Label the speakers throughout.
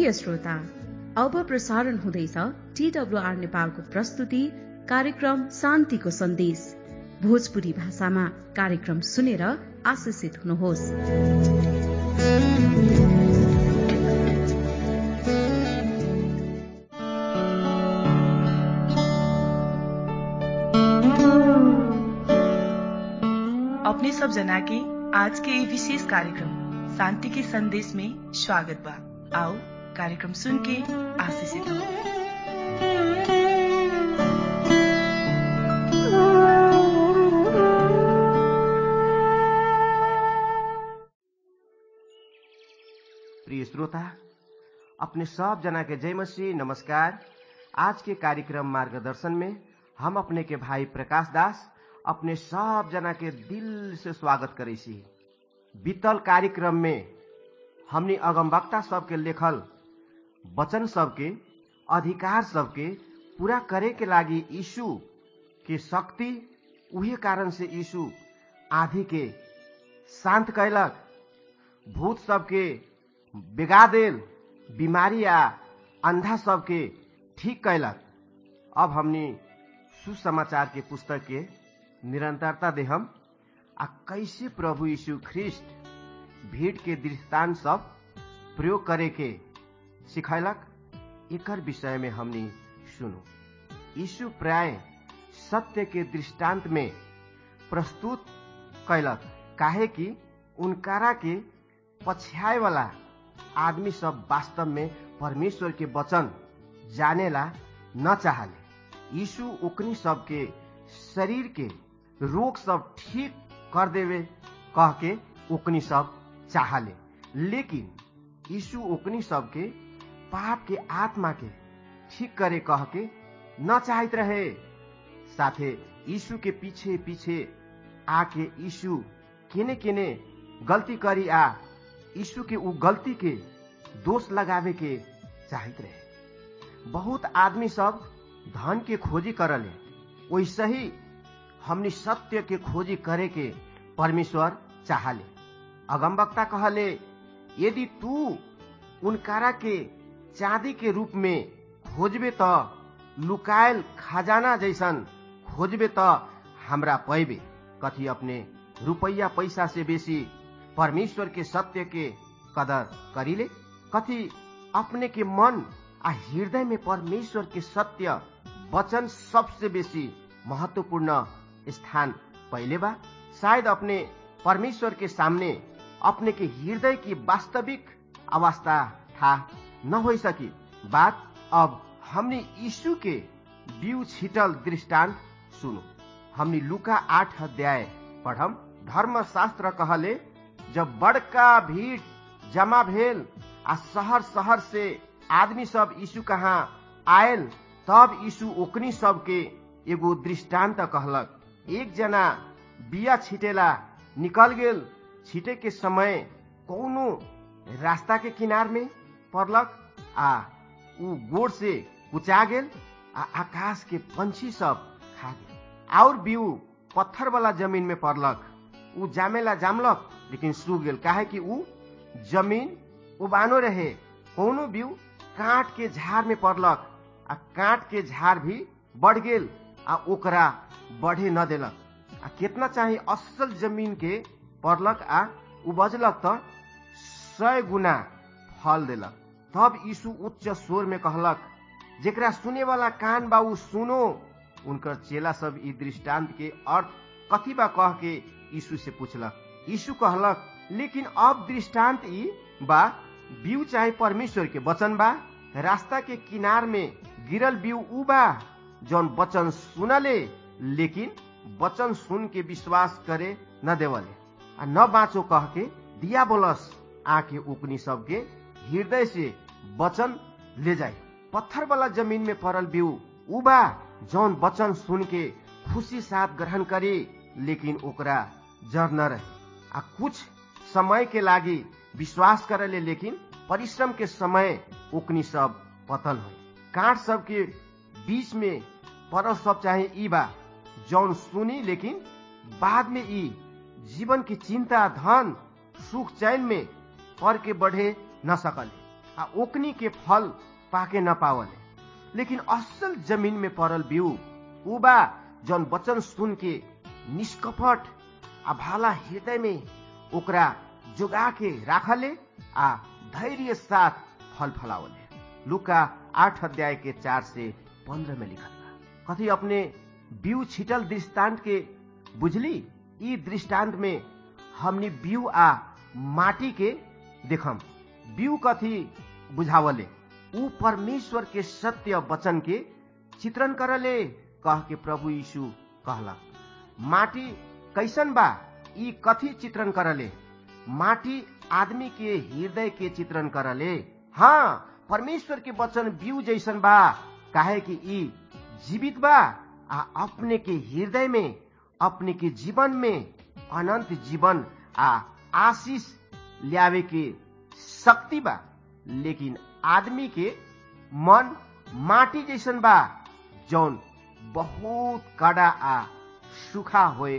Speaker 1: प्रिय श्रोता अब प्रसारण हुँदैछ टीडब्लुआर नेपालको प्रस्तुति कार्यक्रम शान्तिको सन्देश भोजपुरी भाषामा कार्यक्रम सुनेर आशिषित हुनुहोस्
Speaker 2: अपने सब जना के आज के ये विशेष कार्यक्रम शांति के संदेश में स्वागत बा आओ कार्यक्रम सुन के आशीषित हो
Speaker 3: प्रिय श्रोता अपने सब जना के जय मसीह नमस्कार आज के कार्यक्रम मार्गदर्शन में हम अपने के भाई प्रकाश दास अपने सब जना के दिल से स्वागत करे छी बीतल कार्यक्रम में हमने अगमवक्ता सबके लेखल वचन सबके अधिकार सबके पूरा करे के लागी यीशु के शक्ति उहे कारण से यीशु आधी के शांत कैलक भूत सबके बेगा देल बीमारी आ अंधा सबके ठीक कैलक अब हमनी सुसमाचार के पुस्तक के निरंतरता देहम आ कैसे प्रभु यीशु ख्रिस्ट भीड़ के दृष्टांत सब प्रयोग करे के सिखैलक एकर विषय में हमनी सुनो यीशु प्राय सत्य के दृष्टांत में प्रस्तुत कैलक काहे कि उनकारा के पछ्याए वाला आदमी सब वास्तव में परमेश्वर के वचन जानेला न चाहले यीशु ओकनी सबके शरीर के रोग सब ठीक कर देवे कह के ओकनी सब चाहले लेकिन यीशु ओकनी सबके पाप के आत्मा के ठीक करे कह के न चाहत रहे साथे यीशु के पीछे पीछे आके यीशु केने केने गलती करी आ यीशु के उ गलती के दोष लगावे के चाहत रहे बहुत आदमी सब धन के खोजी करले वैसे ही हमनी सत्य के खोजी करे के परमेश्वर चाहले अगमवक्ता कहले यदि तू उनकारा के चांदी के रूप में खोजबे त लुकायल खजाना जैसन खोजबे त हमरा पैबे कथी अपने रुपैया पैसा से बेसी परमेश्वर के सत्य के कदर करीले कथी अपने के मन आ हृदय में परमेश्वर के सत्य वचन सबसे बेसी महत्वपूर्ण स्थान पहले बा शायद अपने परमेश्वर के सामने अपने के हृदय की वास्तविक अवस्था था न हो सकी बात अब हमने यीशु के बीउ छिटल दृष्टांत सुनो हमने लुका आठ अध्याय पढ़म धर्मशास्त्र कहले जब बड़का भीड़ जमा भेल आ शहर शहर से आदमी सब यीशु कहाँ आयल तब यीशु ओकनी सबके एगो दृष्टांत कहलक एक जना बिया छिटेला निकल गेल छिटे के समय कौनो रास्ता के किनार में पड़लक आ उ गोड़ से कुचा गेल आ आकाश के पंछी सब खा गेल और बीउ पत्थर वाला जमीन में पड़लक उ जामेला जामलक लेकिन सूख गेल काहे कि उ जमीन उबानो रहे कोनो बीउ काट के झाड़ में पड़लक आ काट के झाड़ भी बढ़ गेल आ ओकरा बढ़े न देलक आ कितना चाहे असल जमीन के पड़लक आ उपजलक त सय गुना फल देलक तब यीशु उच्च स्वर में कहलक जेकरा सुने वाला कान बा उ सुनो उनकर चेला सब ई दृष्टांत के अर्थ कथी बा कह के यीशु से पूछलक यीशु कहलक लेकिन अब दृष्टांत ई बा बीउ चाहे परमेश्वर के वचन बा रास्ता के किनार में गिरल बीउ उ बा जौन वचन सुनले लेकिन वचन सुन के विश्वास करे न देवले आ न बाँचो कह के दिया बोलस आके उकनी सबके हृदय से वचन ले जाए पत्थर वाला जमीन में पड़ल बीउ उ बा जौन वचन सुन के खुशी साथ ग्रहण करे लेकिन ओकरा जर न रहे आ कुछ समय के लागी विश्वास करले लेकिन परिश्रम के समय ओकनी सब पतल हो काट सब के बीच में परल सब चाहे ई बा जौन सुनी लेकिन बाद में ई जीवन की चिंता धन सुख चैन में पर के बढ़े न सकले आ ओकनी के फल पाके न पावले लेकिन असल जमीन में पड़ल बिउ उ बा जौन वचन सुन के निष्कपट आ भाला हृदय में ओकरा जोगा के राखले आ धैर्य साथ फल फलावले लुका आठ अध्याय के चार से पंद्रह में लिखल बा कथी अपने बिउ छिटल दृष्टांत के बुझली ई दृष्टांत में हमनी बिउ आ माटी के देखम बिउ कथी बुझावले ऊ परमेश्वर के सत्य वचन के चित्रण करले कह के प्रभु यीशु कहला माटी कैसन बा ई कथी चित्रण करले माटी आदमी के हृदय के चित्रण करले हाँ परमेश्वर के वचन बिउ जैसन बा काहे कि ई जीवित बा आ अपने के हृदय में अपने के जीवन में अनंत जीवन आ आशीष ल्यावे के शक्ति बा लेकिन आदमी के मन माटी जैसन बा जौन बहुत कड़ा आ सुखा होए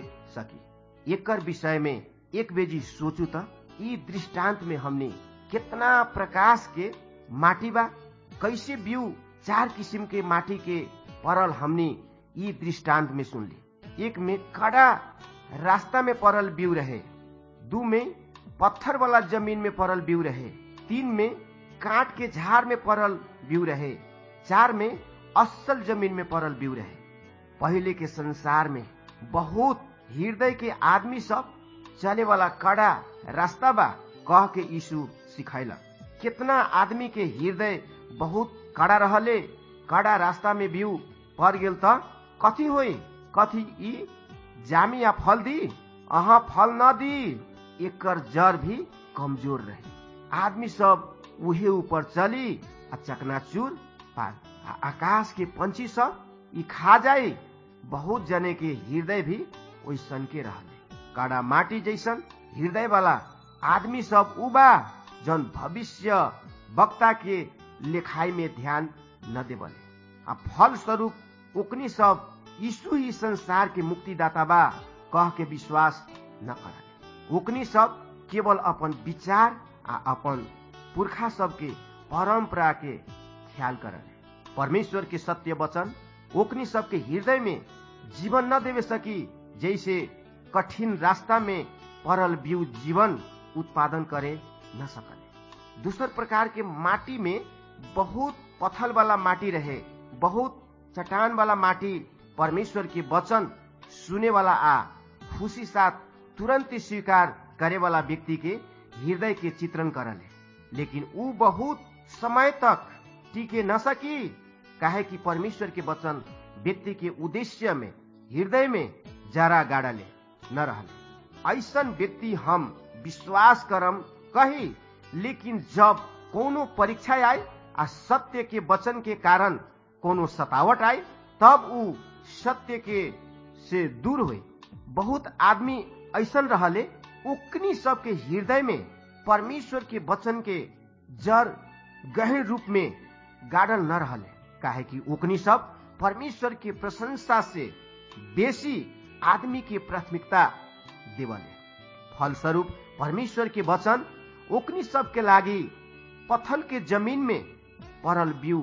Speaker 3: सकी एकर विषय में एक बेजी सोचू त ई दृष्टांत में हमने कितना प्रकाश के माटी बा कैसे बिउ चार किसिम के माटी के परल हमने ई दृष्टांत में सुनली एक में कड़ा रास्ता में परल बिउ रहे दू में पत्थर वाला जमीन में परल बिउ रहे तीन में काट के झाड़ में परल बिउ रहे चार में असल जमीन में परल बिउ रहे पहले के संसार में बहुत हृदय के आदमी सब चले वाला कड़ा रास्ता बा कह के यीशु सिखैला कितना आदमी के हृदय बहुत कड़ा रहले कड़ा रास्ता में बिउ पर गेल त कथी होई कथी ई जामी या फल दी अहा फल न दी एकर जड़ भी कमजोर रहे आदमी सब उहे ऊपर चली आ चकनाचूर पार आ आकाश के पंछी सब ई खा जाए बहुत जने के हृदय भी ओइसन के रहले काड़ा माटी जैसन हृदय वाला आदमी सब उबा जन भविष्य वक्ता के लेखाई में ध्यान न देवले आ फल स्वरूप ओकनी सब यीशु ही संसार के मुक्तिदाता बा कह के विश्वास न करले ओकनी सब केवल अपन विचार आ अपन पुरखा सबके परंपरा के ख्याल करले परमेश्वर के सत्य वचन ओकनी सबके हृदय में जीवन न देवे सकी जैसे कठिन रास्ता में परल बिउ जीवन उत्पादन करे न सकले दूसर प्रकार के माटी में बहुत पथल वाला माटी रहे बहुत चट्टान वाला माटी परमेश्वर के वचन सुने वाला आ खुशी साथ तुरंत स्वीकार करे वाला व्यक्ति के हृदय के चित्रण करले लेकिन ऊ बहुत समय तक टिके न सकी काहे कि परमेश्वर के वचन व्यक्ति के उद्देश्य में हृदय में जरा गाड़ले न रहले ऐसन व्यक्ति हम विश्वास करम कही लेकिन जब कोनो परीक्षा आए आ सत्य के वचन के कारण कोनो सतावट आए तब ऊ सत्य के से दूर हुए बहुत आदमी ऐसन रहले उकनी सबके हृदय में परमेश्वर के वचन के जड़ गहन रूप में गाड़ल न रहले काहे कि उकनी सब परमेश्वर के प्रशंसा से बेसी आदमी के प्राथमिकता देवले फलस्वरूप परमेश्वर के वचन ओकनी सबके लागी पत्थल के जमीन में पड़ल बिउ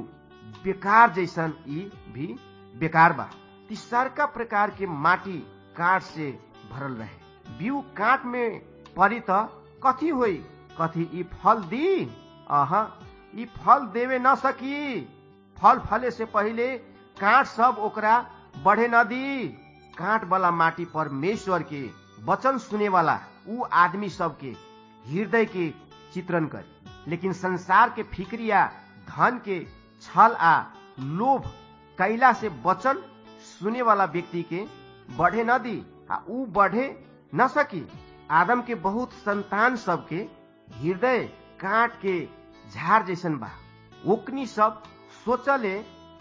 Speaker 3: बेकार जैसन ई भी बेकार बा तीसरका प्रकार के माटी काट से भरल रहे बिउ काट में पड़ी त कथी होई कथी ई फल दी अह ई फल देवे न सकी फल फले से पहिले काट सब ओकरा बढ़े न दी काट वाला माटी परमेश्वर के वचन सुने वाला ऊ आदमी सबके हृदय के चित्रण करे लेकिन संसार के फिक्रिया धन के छल आ लोभ कैला से वचन सुने वाला व्यक्ति के बढ़े न दी आ ऊ बढ़े न सकी आदम के बहुत संतान सबके हृदय काट के झाड़ जैसन बा ओकनी सब सोचले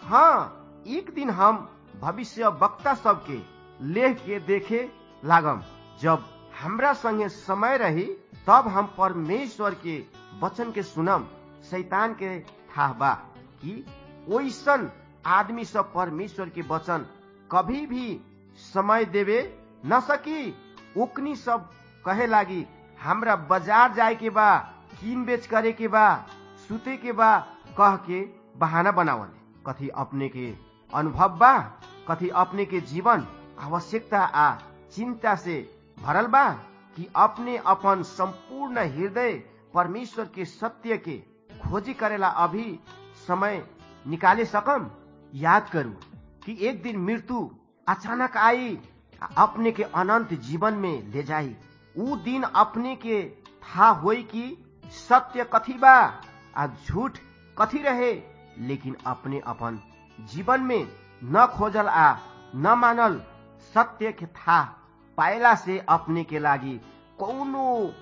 Speaker 3: हाँ एक दिन हम भविष्य वक्ता सबके लेख के देखे लागम जब हमरा संगे समय रही तब हम परमेश्वर के वचन के सुनम शैतान के था बा कि ओइसन आदमी सब परमेश्वर के वचन कभी भी समय देवे न सकी ओकनी सब कहे लागी हमरा बाजार जाए के बा कीन बेच करे के बा सुते के बा कह के बहाना बनावले कथी अपने के अनुभव बा कथी अपने के जीवन आवश्यकता आ चिंता से भरल बा कि अपने अपन संपूर्ण हृदय परमेश्वर के सत्य के खोजी करेला अभी समय निकाले सकम याद करू कि एक दिन मृत्यु अचानक आई अपने के अनंत जीवन में ले जाई ऊ दिन अपने के था होई कि सत्य कथी बा आ झूठ कथी रहे लेकिन अपने अपन जीवन में न खोजल आ न मानल सत्य के था पायला से अपने के लागी कौनो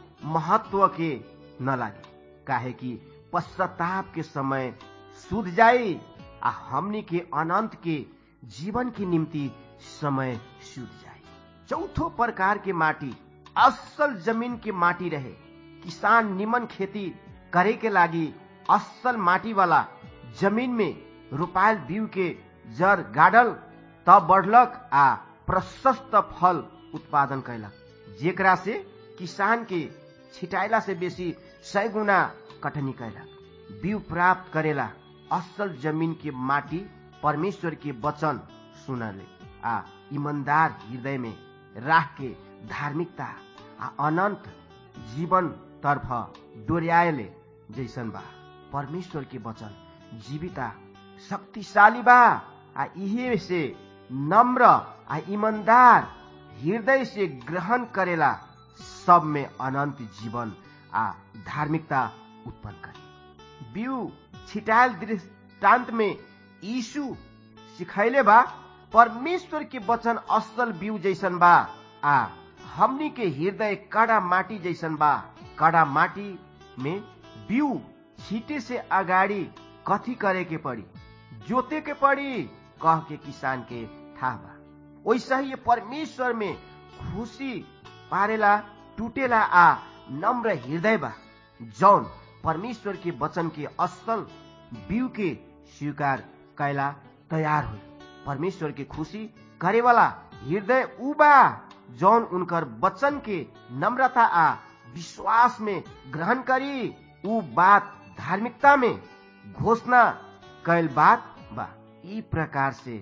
Speaker 3: महत्व के न लागे काहे कि पश्चाताप के समय सुध जाई आ हमनी के अनंत के जीवन के निम्ति समय सुध जाई चौथो प्रकार के माटी असल जमीन के माटी रहे किसान निमन खेती करे के लागी असल माटी वाला जमीन में रोपायल बीउ के जड़ गाड़ल तब बढ़लक आ प्रशस्त फल उत्पादन कैलक जेकरा से किसान के छिटाइला से बेसी सय गुना कटनी कैलक बीउ प्राप्त करेला असल जमीन के माटी परमेश्वर के वचन सुनले आ ईमानदार हृदय में राख के धार्मिकता आ अनंत जीवन तर्फ डोर्याएले जैसन बा परमेश्वर के वचन जीविता शक्तिशाली बा आ इहे से नम्र आ ईमानदार हृदय से ग्रहण करेला सब में अनंत जीवन आ धार्मिकता उत्पन्न करे बीउ छिटायल दृष्टांत में यीशु सिखैले बा परमेश्वर के वचन असल बीउ जैसन बा आ हमनी के हृदय कड़ा माटी जैसन बा कड़ा माटी में बीउ छीटे से अगाडि कथी करे के पड़ी जोते के पड़ी कह के किसान के था बा वैसा ही परमेश्वर में खुशी पारेला टूटेला आ नम्र हृदय बा जौन परमेश्वर के वचन के असल बीउ के स्वीकार कैला तैयार हो परमेश्वर के खुशी करे वाला हृदय उ बा जौन उनकर वचन के नम्रता आ विश्वास में ग्रहण करी उ बात धार्मिकता में घोषणा कैल बात बा ई प्रकार से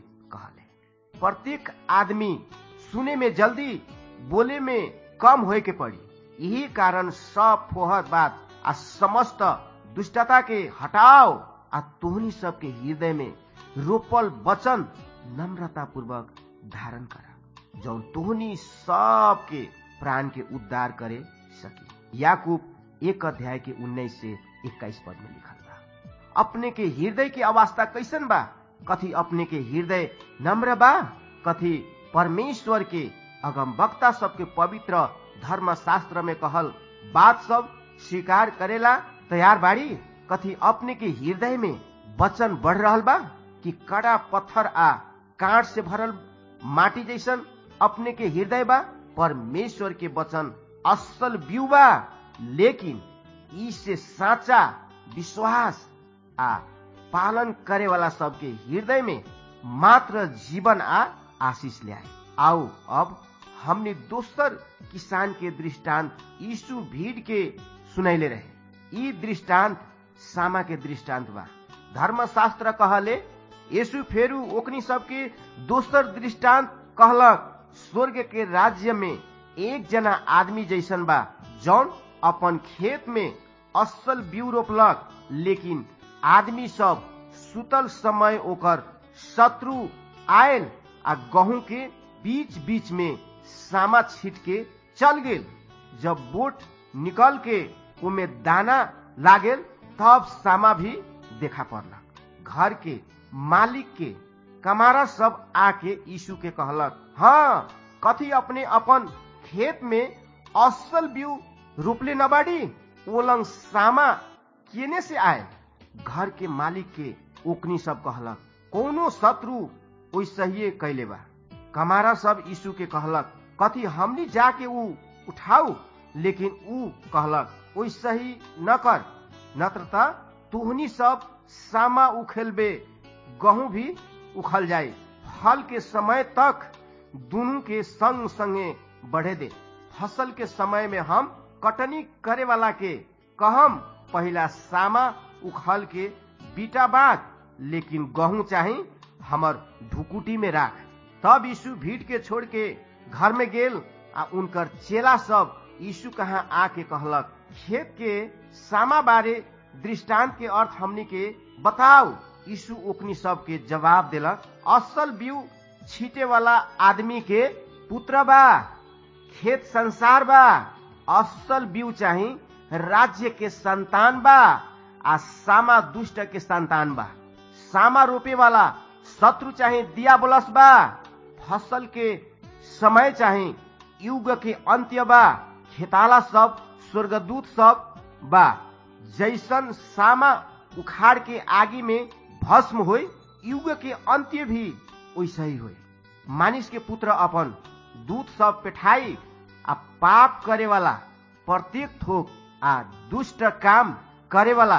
Speaker 3: कहले प्रत्येक आदमी सुने में जल्दी बोले में कम होए के पड़ी यही कारण सब फोहर बात आ समस्त दुष्टता के हटाओ आ तोहनी सबके हृदय में रोपल वचन नम्रता पूर्वक धारण करा जौन तोहनी सबके प्राण के उद्धार करे सकी याकूब एक अध्याय के उन्नीस से इक्कीस पद में लिखल बा अपने के हृदय की अवस्था कैसन बा कथी अपने के हृदय नम्र बा कथी परमेश्वर के अगम वक्ता सबके पवित्र धर्म शास्त्र में कहल बात सब स्वीकार करेला तैयार बाड़ी कथी अपने के हृदय में वचन बढ़ रहल बा कि कड़ा पत्थर आ कांट से भरल माटी जैसन अपने के हृदय बा परमेश्वर के वचन असल बीउ बा लेकिन ई से साचा विश्वास आ पालन करे वाला सबके हृदय में मात्र जीवन आ आशीष ल्याए आओ अब हमने दोसर किसान के दृष्टांत यीशु भीड़ के सुनैले रहे ई दृष्टांत सामा के दृष्टांत बा धर्मशास्त्र कहले यीशु फेरू ओकनी सबके दोसर दृष्टांत कहलक स्वर्ग के राज्य में एक जना आदमी जैसन बा जौन अपन खेत में असल बीउ रोपलक लेकिन आदमी सब सुतल समय ओकर शत्रु आयल आ गहूं के बीच बीच में सामा छीट के चल गेल जब बोट निकल के उमे दाना लागेल तब सामा भी देखा पड़लक घर के मालिक के कमारा सब आके यीशु के कहलक हाँ कथी अपने अपन खेत में असल बीउ रोपले न बाड़ी ओलंग सामा केने से आए घर के मालिक के ओकनी सब कहलक कोनो शत्रु ओइसहिए कैले बा कमारा सब यीशु के कहलक कथी हमनी जाके ऊ उठाऊ लेकिन ऊ कहलक ओइसही न कर नत्र त तुहनी सब सामा उखेलबे गहूं भी उखल जाए फल के समय तक दोनों के संग संगे बढ़े दे फसल के समय में हम कटनी करे वाला के कहम पहला सामा उखल के बीटा बाँट लेकिन गहूं चाही हमर ढुकुटी में राख तब यीशु भीड़ के छोड़ के घर में गेल आ उनकर चेला सब यीशु कहाँ आके कहलक खेत के सामा बारे दृष्टांत के अर्थ हमनी के बताओ यीशु ओकनी सब के जवाब देलक असल बीउ छीटे वाला आदमी के पुत्र बा खेत संसार बा असल बीउ चाही राज्य के संतान बा आ सामा दुष्ट के संतान बा सामा रोपे वाला शत्रु चाहे दिया बोलस बा फसल के समय चाहे युग के अंत्य बा खेताला सब स्वर्गदूत सब बा जैसन सामा उखाड़ के आगे में भस्म हो युग के अंत्य भी वैसे ही हो मानिस के पुत्र अपन दूत सब पेठाई आ पाप करे वाला प्रत्येक थोक आ दुष्ट काम करे वाला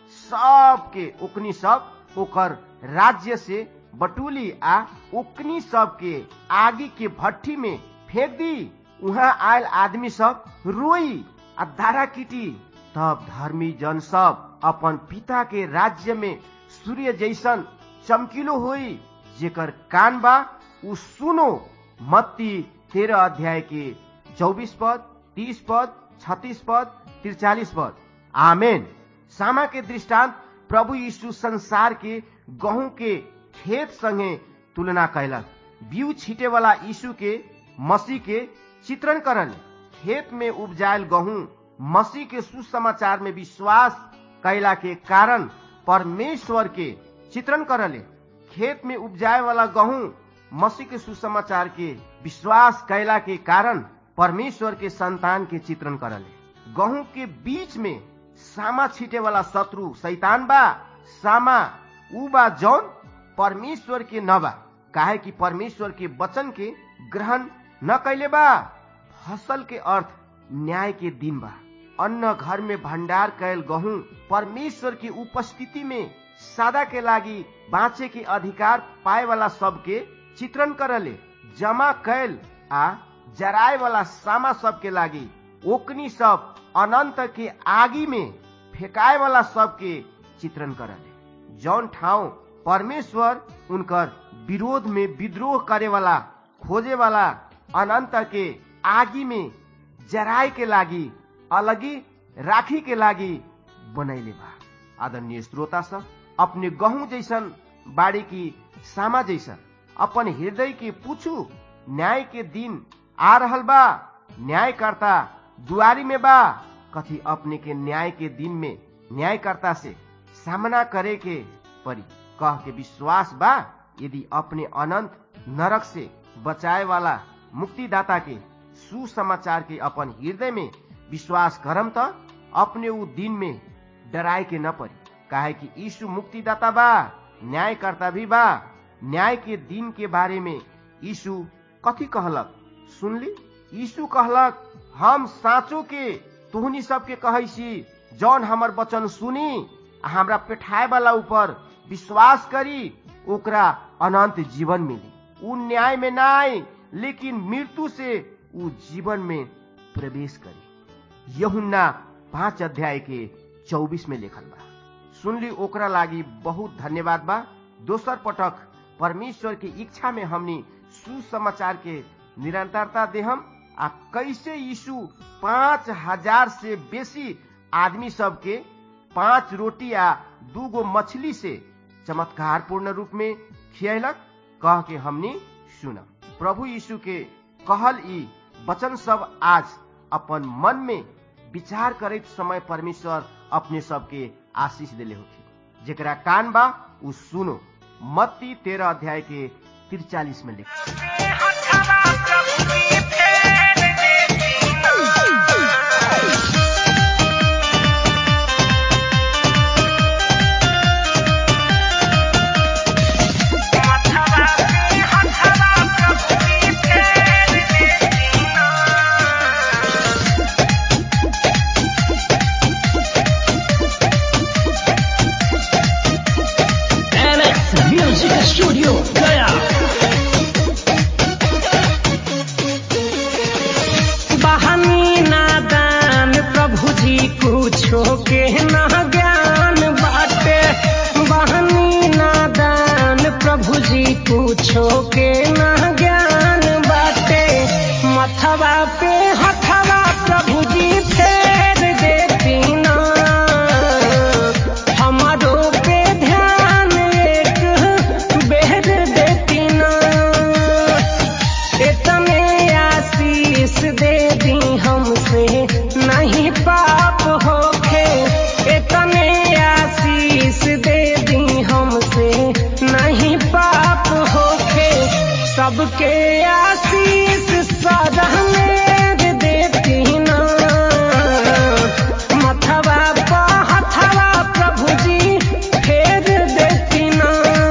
Speaker 3: सब के ओकनी सब ओकर राज्य से बटूली आ ओकनी सब के आगे के भट्टी में फेंक दी वहाँ आयल आदमी सब रोई आ दारा कीटी तब धर्मी जन सब अपन पिता के राज्य में सूर्य जैसन चमकीलो होई जेकर कान बा उ सुनो मत्ती तेरह अध्याय के चौबीस पद तीस पद छत्तीस पद तिरचालीस पद आमेन सामा के दृष्टांत प्रभु यीशु संसार के गहूं के खेत संगे तुलना कैलक बीउ छीटे वाला यीशु के मसीह के चित्रण करल खेत में उपजायल गहूं मसीह के सुसमाचार में विश्वास कैला के कारण परमेश्वर के चित्रण करले खेत में उपजाए वाला गहूं मसीह के सुसमाचार के विश्वास कैला के कारण परमेश्वर के संतान के चित्रण करले गहूं के बीच में सामा छीटे वाला शत्रु शैतान बा सामा उ बा जौन परमेश्वर के न बा काहे कि परमेश्वर के वचन के ग्रहण न कैले बा फसल के अर्थ न्याय के दिन बा अन्न घर में भंडार कैल गहूं परमेश्वर की उपस्थिति में सादा के लागी बाँचे के अधिकार पाए वाला सबके चित्रण करले जमा कैल आ जराए वाला सामा सब के लागी ओकनी सब अनंत के आगी में फेकाए वाला सबके चित्रण करले जौन ठाउँ परमेश्वर उनकर विरोध में विद्रोह करे वाला खोजे वाला अनंत के आगी में जराए के लागी अलगी राखी के लागी बनैले बा आदरणीय श्रोता सब अपने गहूं जैसन बाड़ी की सामा जैसन अपन हृदय के पूछू न्याय के दिन आ रहल बा न्यायकर्ता दुआरी में बा कथी अपने के न्याय के दिन में न्यायकर्ता से सामना करे के परी कह के विश्वास बा यदि अपने अनंत नरक से बचाए वाला मुक्तिदाता के सुसमाचार के अपन हृदय में विश्वास करम त अपने उ दिन में डराए के न पड़ी काहे कि यीशु मुक्तिदाता बा न्यायकर्ता भी बा न्याय के दिन के बारे में यीशु कथी कहलक सुनली यीशु कहलक हम साँचो के तुहनी सबके कहै छी जौन हमर वचन सुनी आ हमरा पेठाए वाला ऊपर विश्वास करी ओकरा अनंत जीवन मिली उ न्याय में ना आए लेकिन मृत्यु से उ जीवन में प्रवेश करी यहुन्ना पांच अध्याय के चौबीस में लिखल बा सुनली ओकरा लागी बहुत धन्यवाद बा दोसर पटक परमेश्वर की इच्छा में हमनी सुसमाचार के निरंतरता देहम आ कैसे यीशु पांच हजार से बेसी आदमी सब के पांच रोटी आ दू गो मछली से चमत्कार पूर्ण रूप में खियलक कह के हमनी सुनम प्रभु यीशु के कहल ई वचन सब आज अपन मन में विचार करते समय परमेश्वर अपने सबके आशीष दिले होखी जेकरा कान बा उ सुनो मत्ती तेरह अध्याय के तिरचालीस में लिखा
Speaker 4: म्यूजिक स्टूडियो गया बहनी नादान प्रभु जी कुछो के न ज्ञान बा
Speaker 5: कुछो के ना ज्ञान बाटे मथवा पे हथवा प्रभु जी फेर देती ना हमारो पे ध्यान एक बेर देती ना इतने आशीष दे दी हमसे नहीं पाप होखे इतने आशीष दे दी हमसे नहीं पाप होखे सबके आशीष सदा मेर देती ना मथवा पा हथवा प्रभु जी फेर देती ना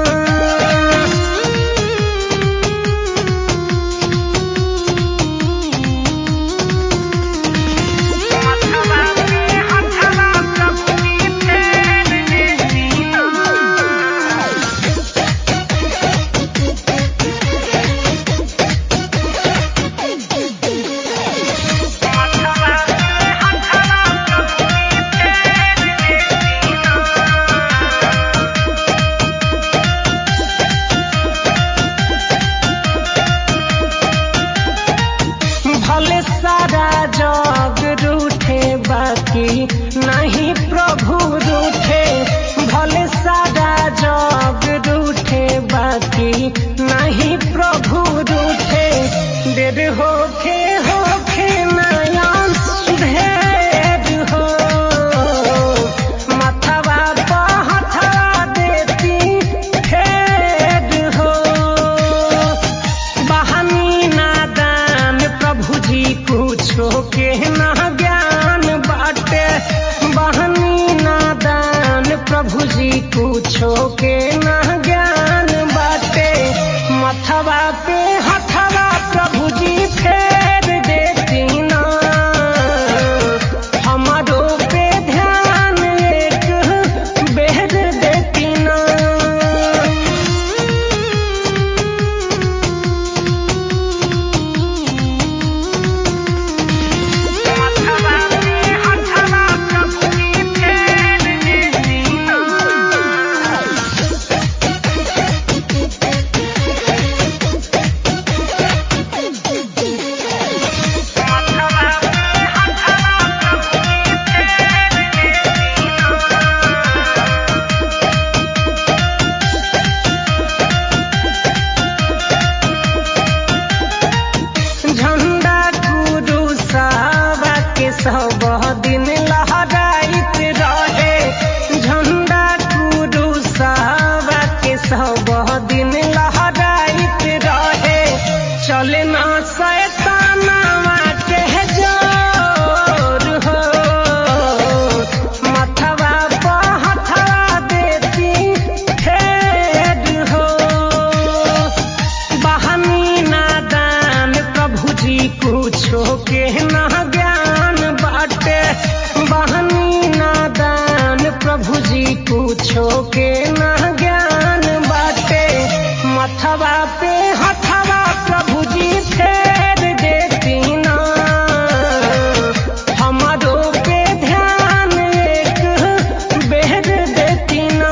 Speaker 5: भले सारा जग रूठे बाकी नहीं प्रभु रूठे भले सारा जग रूठे बाकी नहीं प्रभु रूठे देर होखे होखे नयन ढेर हो मथवा पहथवा देती फेर हो बहानी नादान प्रभु जी कुछो के ना ज्ञान बाटे बहानी नादान प्रभु जी कुछो के ना ज्ञान बाटे मथवा पे हथवा प्रभु जी फेर देती ना हमारो पे ध्यान एक बेर देती ना झंडा गुरु सावा के सब दिन लहराइत रहे झंडा गुरु सावा के सब दिन लहराइत रहे चले ना शैतानवा के जोर हो मथवा पर हथवा देती फेर हो बहानी नादान प्रभु जी कुछो के ना ज्ञान बाटे बहानी नादान प्रभु जी कुछो के ना ज्ञान बाटे मथवा पे हथवा प्रभु जी फेर देती ना हमारो पे ध्यान एक बेर देती ना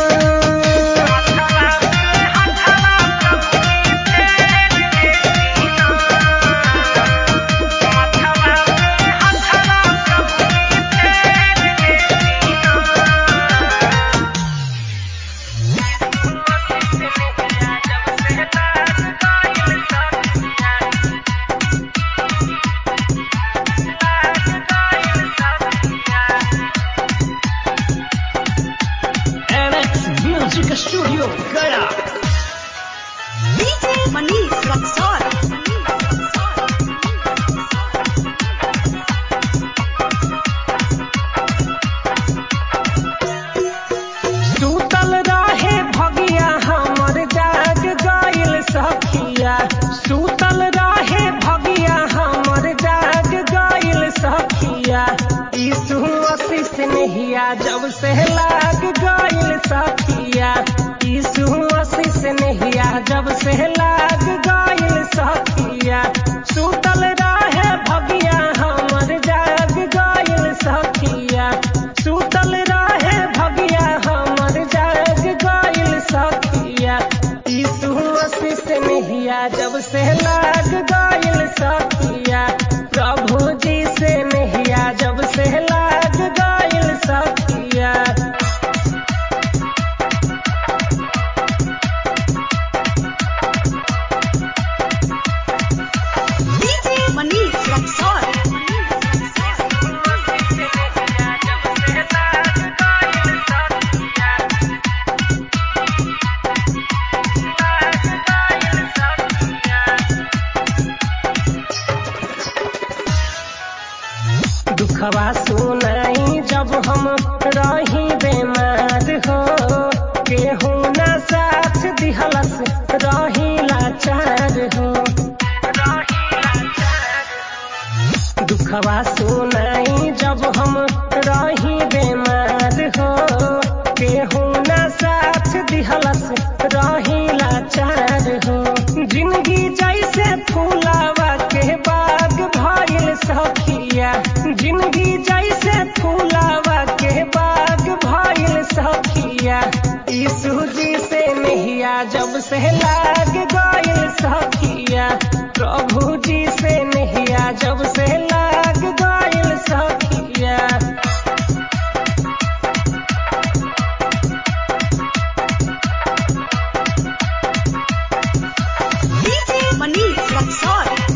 Speaker 4: NX Music Studio Gaya.
Speaker 1: DJ Manish Raksol.
Speaker 5: सूतल रहे भगिया हमर जाग गइल सखिया सूतल रहे भगिया हमर जाग गइल सखिया यीशु आशीष नहिया जब से लाग गइल सखिया यीशु आशीष नहिया जब से लाग गइल सखिया सूतल रहे भगिया हमर जाग गइल सखिया सूतल रहे भगिया हमर जाग गइल सखिया यीशु आशीष दुखवा सुनाई जब हम रही बेमार हो केहू ना साथ दिहलस रही लाचार हो जिंदगी जैसे फूलावा के बाग भइल सखिया जिंदगी जैसे फूलावा के बाग भइल सखिया यीशु जी से नहिया जब से लाग गइल सखिया प्रभु जी से नहिया जब से लाग गइल सखिया
Speaker 4: DJ Manish Luxor.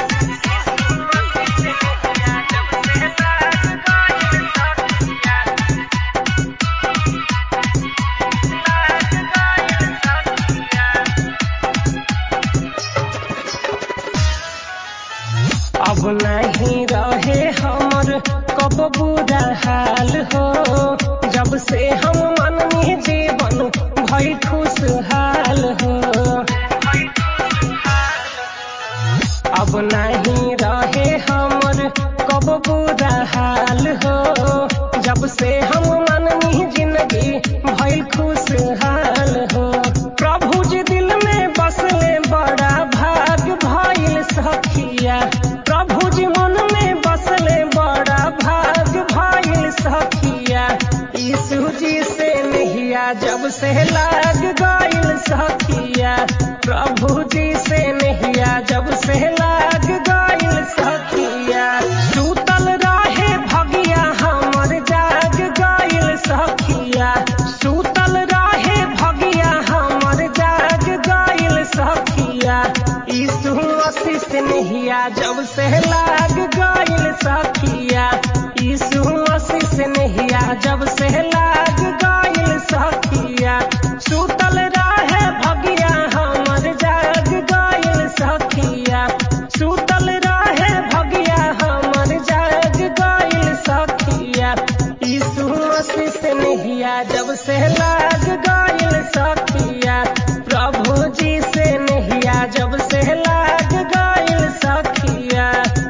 Speaker 5: अब नहीं रहे हमर कब बुरा हाल हो जब से हम मननी जीवन भई खुशहाल हो अब नहीं रहे हमर कब बुरा हाल हो जब से हम मननी जिंदगी भई खुशहाल हो प्रभु जी दिल में बसले बड़ा भाग भइल सखिया प्रभु जी मन में बसले बड़ा भाग भइल सखिया यीशु जी से नहिया जब से लाग गइल सखिया प्रभु जी से नहिया जब से लाग गइल सखिया सुतल रहे भगिया हमर जाग गइल सखिया सुतल रहे भगिया हमर जाग गइल सखिया यीशु आशीष नहिया जब से लाग गइल सखिया यीशु आशीष नहिया जब से लाग गइल सखिया सुतल रहे भगिया हमर जाग गइल सखिया सुतल रहे भगिया हमर जाग गइल सखिया यीशु आशीष नहिया जब से लाग गइल सखिया प्रभु जी से नहिया जब से लाग गइल सखिया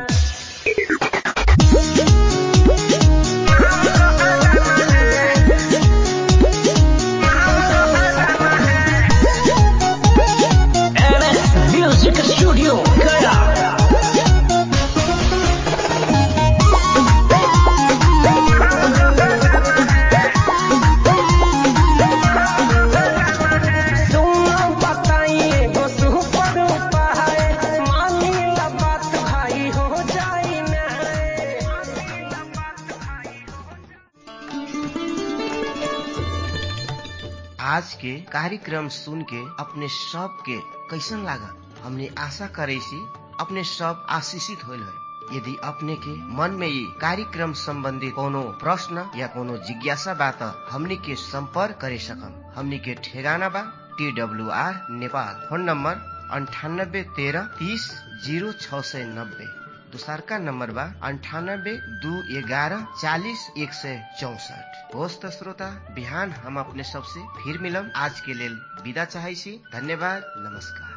Speaker 4: MS Music Studio Gaya.
Speaker 5: सुनो बताइए वो सुपर उपाय मानी ला बात भाई हो जाई ना
Speaker 3: आज के कार्यक्रम सुन के अपने सब के कैसन लागल हमने आशा करे सी अपने सब आशीषित होल है यदि अपने के मन में ये कार्यक्रम संबंधी कोनो प्रश्न या कोनो जिज्ञासा बा त हमनी के संपर्क करे सकम हमनी के ठेगाना बा T W R Nepal phone number अंठानब्बे तेरह तीस जीरो छ सय नब्बे दोसरका नम्बर बा अन्ठानब्बे दू एघारह चालिस एक सय चौसठ होस् त श्रोता बिहान हम अपने सबसे फिर मिलम आज के लेल विदा चाहै छी धन्यवाद नमस्कार